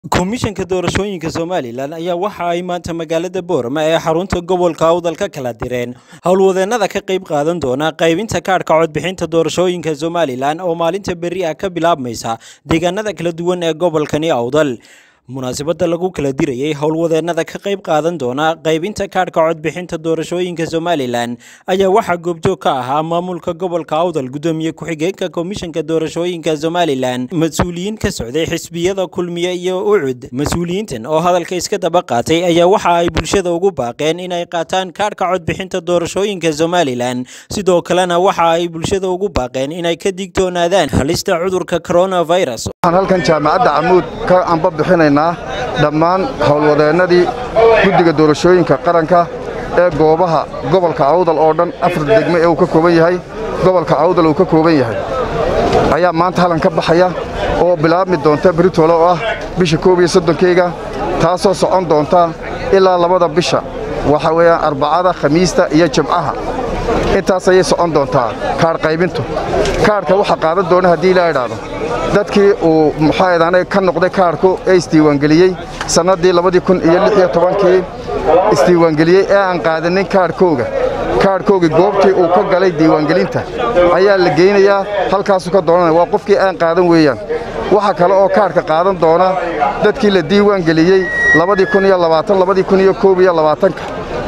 komishanka doorashooyinka somalilan ayaa waxa ay maanta magaalada boorama ee xarunta gobolka awdal ka kala direen howlwadeennada ka qayb qaadan doona qaybinta kaadhka codbixinta doorashooyinka somalilan oo maalinta berri ah ka bilaabmaysa deegaanada kala duwan ee gobolkani awdal munaasabada lagu kala dirayay howlwadeennada ka qayb qaadan doona qaybinta kaadhka codbixinta doorashooyinka somalilan ayaa waxaa goobjoog ka ahaa maamulka gobolka awdal gudoomiye ku-xigeenka komishanka doorashooyinka somalilan mas-uuliyiin ka socday xisbiyada kulmiye iyo ucud mas-uuliyiintan oo hadalka iska daba qaatay ayaa waxa ay bulshada ugu baaqeen inay qaataan kaadhka codbixinta doorashooyinka somalilan sidoo kalena waxa ay bulshada ugu baaqeen inay ka digtoonaadaan halista cudurka coronavirus waxaan halkan jaamacadda camuud ka anba bixinaynaa dhammaan howlwadeennadii guddiga doorashooyinka qaranka ee goobaha gobolka awdal oo dhan afar degme ee uu ka kooban yahay gobolka awdal uu ka kooban yahay ayaa maanta halkan ka baxaya oo bilaabmi doonta beritole oo ah bisha koob iyo soddonkeyga taasoo socon doonta ilaa labada bisha waxa weeyaan arbacada khamiista iyo jimcaha intaas ayay socon doontaa kaadh qaybintu kaadhka waxaa qaadan doona haddii ilaa idhaahdo dadkii uu muxaadan ka noqday kaadhku ee isdiiwaangeliyey sannaddii labadii kun iyo lix iyo tobankii isdiiwaangeliyey ee aan qaadanin kaadhkooga kaadhkoogii goobtii uu ka galay diiwaangelinta ayaa la geynayaa halkaasuu ka doonanaya waa qofkii aan qaadan weeyaan waxaa kale oo kaadhka qaadan doona dadkii la diiwaangeliyey labadii kun iyo labaatan labadii kun iyo koob iyo labaatanka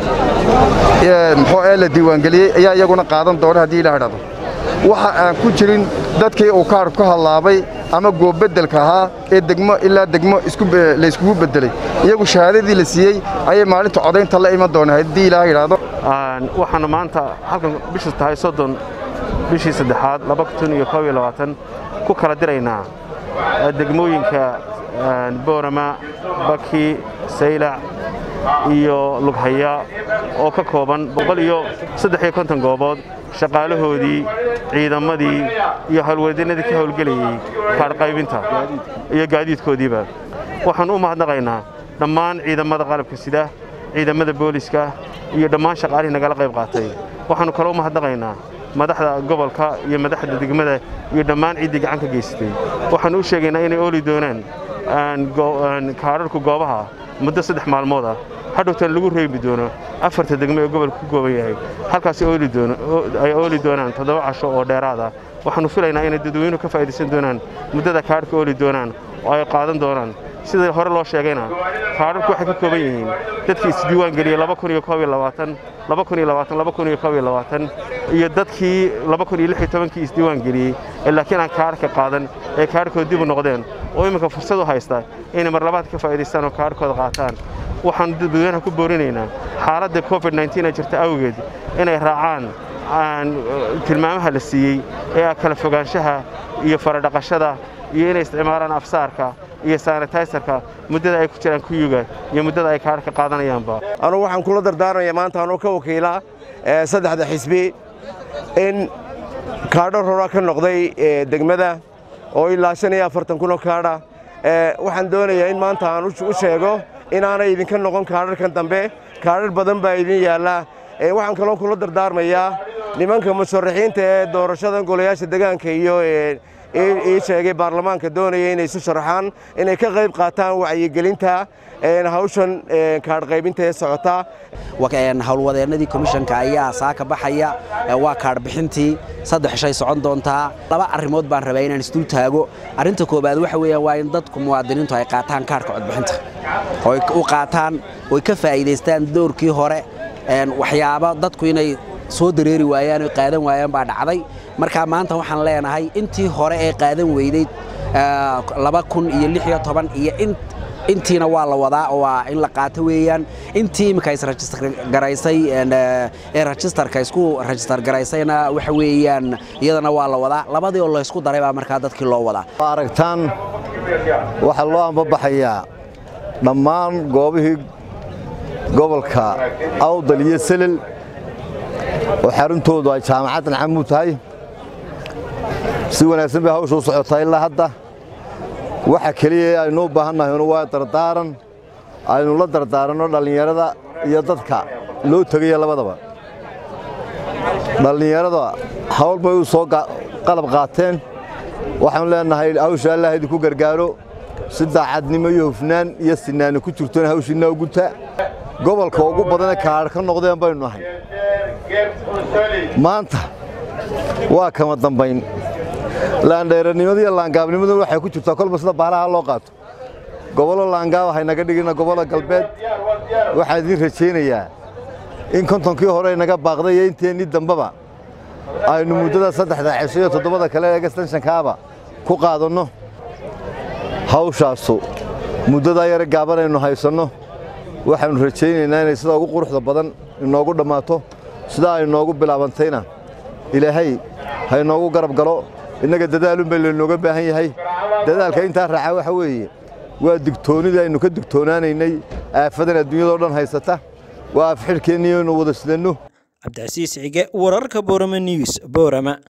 muxuu ee la diiwaangeliyey ayaa iyaguna qaadan doona haddii ilaa idhahdo waxa aan ku jirin dadkii uu kaadhku ka hadlaabay ama goobbeddelka ahaa ee degmo ilaa degmo layskugu beddelay iyagu shahaadadii la siiyey ayay maalinta codaynta la iman doonaa haddii ilaaha yidhaahdo waxaana maanta halkan bishu tahay soddon bishii saddexaad laba kun iyo koob iyo labaatan ku kala diraynaa degmooyinka boorama baki saylac iyo lughaya oo ka kooban boqol iyo saddex iyo konton goobood shaqaalahoodii ciidamadii iyo howlwadeennadii ka howlgelayey kaadhqaybinta iyo gaadiidkoodiiba waxaan u mahadnaqaynaa dhammaan ciidamada qalabka sida ciidamada booliska iyo dhammaan shaqaalihii nagala qayb qaatay waxaannu kale u mahadnaqaynaa madaxda gobolka iyo madaxda degmada iyo dhammaan ciiddii gacan ka geysatay waxaannu u sheegaynaa inay ooli doonaan kaadharku goobaha muddo saddex maalmood ah hadhowtan lagu reebi doono afarta degmo ee gobolka ku gooban yahay halkaas ay ooli doonaan toddoba casho oo dheeraada waxaannu filaynaa inay dadweynuhu ka faa'idaysan doonaan muddada kaadhka ooli doonaan oo ay qaadan doonaan sida hore loo sheegayna kaadharku waxay ka kooban yihiin dadkii isdiiwaan geliyey iyo dadkii kii isdiiwaan geliyey ee laakiin aan kaadhka qaadan ee kaadhkooda dib u noqdeen oo imminka fursad u haysta inay mar labaad ka faa'idaystaan oo kaadhkooda qaataan waxaannu dadweynaha ku boorinaynaa xaaladda covid ee jirta awgeed inay raacaan tilmaamaha la siiyey ee ah kala fogaanshaha iyo faradhaqashada iyo inay isticmaalaan afsaarka iyo sanitaysarka muddada ay ku jiraan kuyuga iyo muddada ay kaadhka qaadanayaanba anugu waxaan kula dardaarmaya maanta anuu ka wakiilaa saddexda xisbi in kaadho rora ka noqday degmada oo ilaa shan iyo afartan kunoo kaadha waxaan doonayaa in maanta aan u sheego inaanay idinka noqon kaadharkan dambe kaadhar badan baa idin yaallaa waxaan kaloo kula dardaarmayaa nimanka musharaxiinta ee doorashada golayaasha degaanka iyo ii sheegay baarlamaanka doonaya inay isu sharaxaan inay ka qayb qaataan wacyigelinta hawshan kaadhqaybinta ee socota howlwadeennadii komishanka ayaa saaka baxaya waa kaadhbixintii saddex shay socon doontaa laba arrimood baan rabaa inaan isdul taago arrinta koobaad waxa weeyaan waa in dadku muwaadiniintu ay qaataan kaadhka codbixinta oy u qaataan oy ka faa'iidaystaan doorkii hore waxyaabo dadku inay soo dareeri waayaan oy qaadan waayaan baa dhacday markaa maanta waxaan leenahay intii hore ee qaadan weyday laba kun iyo lix iyo toban iyo intiina waa la wadaa oo waa in la qaato weeyaan intii imika israjistar garaysay ee rajistarka isku rajistar garaysayna waxa weeyaan iyadana waa la wadaa labadii oo laysku daray baa markaa dadkii loo wadaa aragtaan waxaa loo ambabaxayaa dhammaan goobihii gobolka awdal iyo selel oo xaruntoodu ay jaamacaddan camuud tahay si wanaagsan bay hawsha u socotaa ilaa hadda waxa keliya aynu u baahannahaynu waa dardaaran aynu la dardaaranno dhallinyarada iyo dadka loo tegaya labadaba dhallinyarada hawl bay u soo qalab qaateen waxaanu leennahay hawsha allah idinku gargaaro si daacadnimo iyo hufnaan iyo sinaani ku jirtona hawshiinna u guta gobolka ugu badane kaadh ka noqdeen baynu nahay maanta waa kama dambayn laandheeranimada iyo laangaabnimaduna waxay ku jirtaa kolba sida baalaha loo qaato gobollo laangaab haynaga dhigina gobollo galbeed waxaan idiin rajaynayaa in kontonkii hore inaga baaqday iyo inteennii dambeba aynu muddada saddexda cisho iyo toddobada kale ee gastanshankaaba ku qaadanno hawshaasu muddadaa yare gaaban aynu haysanno waxaannu rajaynaynaa inay sida ugu quruxda badan inoogu dhammaato sidaa ay noogu bilaabantayna ilaahay ha inoogu garab galo innaga dadaalun bay laynooga baahan yahay dadaalka intaa raaca waxa weeye waa digtoonnidii aynu ka digtoonaanaynay aafadan adduunyadao dhan haysata waa afxidhkeennii aynu wada sidanno cabdicasiis cige wararka boorama news boorama